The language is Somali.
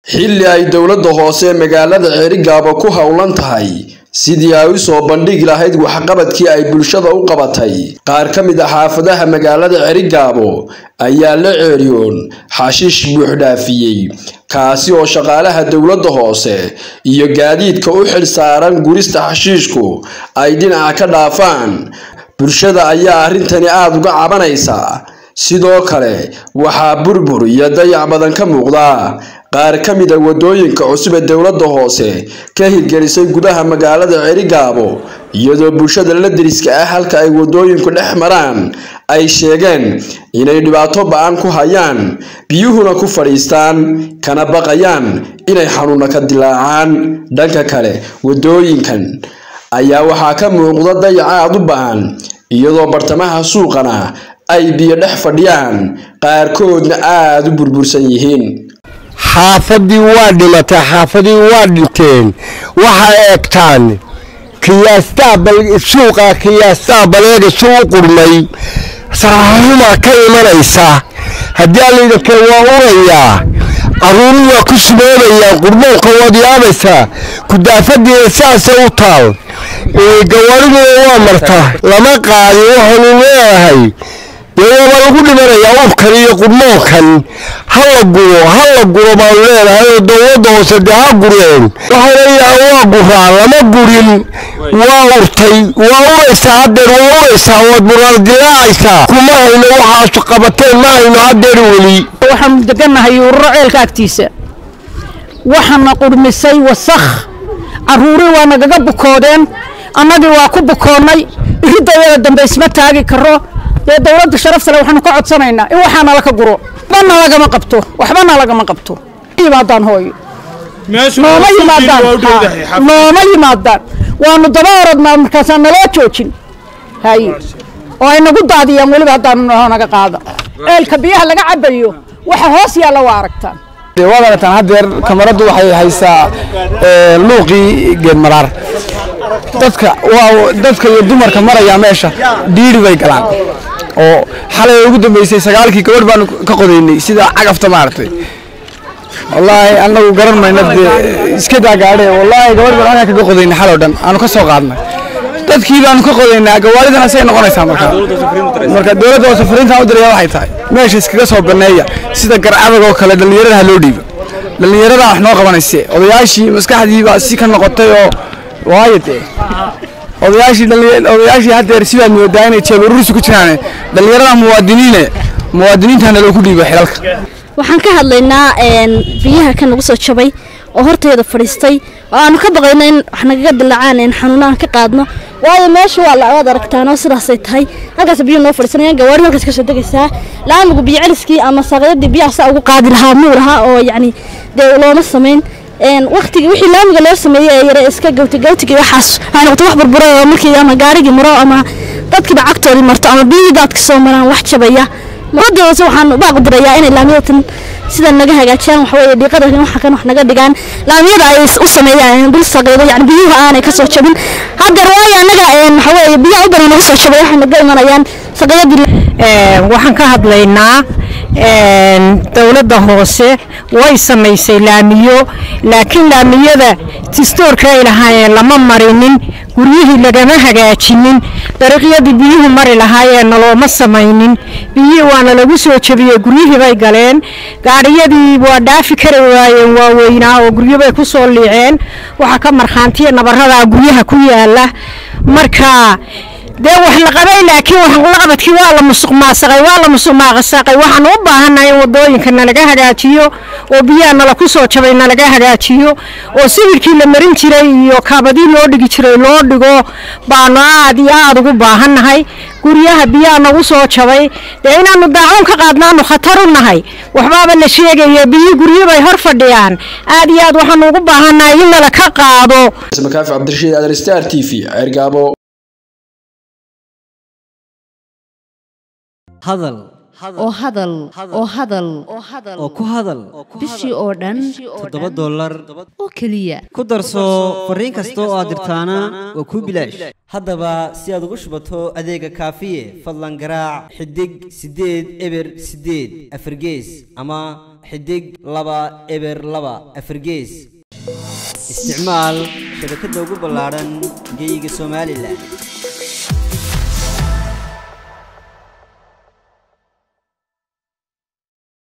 xilli ay dowladda hoose magaalada ceerigaabo ku howlan tahay sidii ay u soo bandhigi lahayd waxqabadkii ay bulshada u qabatay qaar ka mid a xaafadaha magaalada ceerigaabo ayaa la ceeriyoon xashiish buuxdhaafiyey kaasi oo shaqaalaha dowladda hoose iyo gaadiidka u xil saaran gurista xashiishku ay dhinaca ka dhaafaan bulshada ayaa arrintani aada uga cabanaysa sidoo kale waxaa burbur iyo dayac badan ka muuqda qaar ka mid a waddooyinka cusub ee dowladda hoose ka hirgelisay gudaha magaalada ceerigaabo iyadoo bulshada la deriska ah halka ay waddooyinku dhex maraan ay sheegeen inay dhibaato ba-an ku hayaan biyuhuna ku fadhiistaan kana baqayaan inay xanuuna ka dilaacaan dhanka kale waddooyinkan ayaa waxaa ka muuqda dayac aada u baahan iyadoo bartamaha suuqana ay biyo dhex fadhiyaan qaarkoodna aada u burbursan yihiin xaafadii waa dhimatay xaafadii waa dhinteen waxaa eegtaan kiyaastaa suuqa kiyaastaa baleega suu u qurmay sarxumaa ka imanaysa haddii allaydanke waa urayaa caruuru waa ku sumoomayaan qurmoonka waad yaabaysaa kudaafadiina saasay u taal gawaariguna waa marta lama qaadi waxaanu leeyahay dee waaba lagu dhimanayaa urkan iyo qurmoonkan ha la guro ha la guro baanu leenahay oo dowladda hoose dee ha gureen waxaa leeyahay waa guraa lama gurin waa urtay waa uraysaa haddeer waa uraysaa waad muraal dilaacaysaa kuma hayno waxaasu qabateen ma hayno haddeer weli waxaanu degannahay ururo ceelka agtiisa waxaana qurmisay wasakh carruurii waa nagaga bukoodeen annagii waa ku bukoonnay iridayada dambe isma taagi karo dee dowladda sharaftale waxaanu ka codsanaynaa in waxaana laka guro waxbana lagama qabto waxbana lagama qabto yimaadaan hooyo nooma yimaadaan nooma yimaadaan waanu daba orodnaa markaasaan naloo joojin haye oo ay nagu daadiyaan weliba haddaanu naho naga qaada ceelka biyaha laga cabayo waxa hoos yaalla waa aragtaan waad aragtaan haddeer kamaradu waxay haysaa luuqii geedmaraar dadka waa dadka iyo dumarka maraya meesha dhiiri bay galaan oo xalay ugu dambeysay sagaalkii gabadh baanu ka qodaynay sida cagafta maaragtay wallaahi annagu garan mayna dee iska daa gaadhe wallaahi gabadh baan halkaa kaga qodaynay xaloo dhan aanu ka soo qaadnay dadkii baanu ka qodaynaa gawaaridana say noqonaysaa markaa marka dowladda hoose fariintaan u diraya waxay tahay meesha iskaga soo banneeya sida garcabag oo kale dhallinyarada ha loo dhiibo dhallinyarada wax noo qabanayse odayaashii maskaxdii baa si ka noqotay oo waayo dee odayaashii odayaashii haddeer sidaad moodaa inay jeebaruursi ku jiraan dhallinyarada muwaadiniine muwaadiniintana loogu dhiibo xilalka waxaan ka hadlaynaa biyaha ka nagu soo jabay oo horteeda fadhiistay oo aanu ka baqayno in wax nagaga dilaacaan in xanuunaan ka qaadno waayo meesha waa lawaad aragtaan oo sidaasay tahay halkaas biyo noo fadhiisanayaan gawaari halkaas ka soo degaysaa laamigu biyo celiskii ama saaqyadii biyaha saa ugu qaadi lahaa muu lahaa oo yacni dee looma samayn waqtigii wixii laamiga loo sameeyey ee yare iska gawti gawtigii waxaas waxay noqotay wax burburay oo markii ama gaarigii maro ama dadkiiba cagtoodii marto ama biyihii daadka soo maraan wax jabaya muradii hoose waxaan baaq u dirayaa inay laamiyadatan sida naga hagaajiyaan waxa weeye dhiiqada waxa kan wax naga dhigaan laamiyada ay u sameeyaan dul saqiido yani biyuhu aanay ka soo jabin haddeer waayo annaga waxa weeye biyaha u badan nagu soo jabay waxay naga imanayaan saqiidadii waxaan ka hadlaynaa dowladda hoose way samaysay laamiyo laakiin laamiyada tistoorka ay lahaayeen lama marinin guryihii lagama hagaajinin dariiqyadii biyuhu mari lahaayeenna looma samaynin biyihii waana lagu soo jebiyey guryihii bay galeen gaadhiyadii waa dhaafi kari waayeen waaweynaa oo guryobay ku soo liiceen waxaa ka markhaantiya nabaradaa guryaha ku yaala marka dee wax la qabay laakiin waxlaqabadkii waa la musuq maasaqay waa la musuq maaqasaqay waxaan u baahannahay in wadooyinka nalaga hagaajiyo oo biyaha nala ku soo jabay nalaga hagaajiyo oo sibirkii la marin jiray iyo kaabadii loo dhigi jiray loo dhigo baanu aad iyo aad ugu baahannahay guryaha biyaha nagu soo jabay dee inaanu daacuun ka qaadnaanu khatar u nahay waxbaaba la sheegaya biyi guryo bay hor fadhiyaan aad iyo aad waxaanu ugu baahannahay in nala ka qaado makaafi cabdirashiid adar star t v ceergaabo hadal oo hadal oo hadal oo ku hadal bishii oo dhan toddoba dollar oo keliya ku darso fariin kasta oo aad dirtaana waa kuu bilaash haddaba si aad ugu shubato adeega kaafiye fadlan garaac xidig siddeed eber siddeed afargees ama xidig laba eber laba afargees isticmaal shabakadda ugu ballaadhan geyga somalilan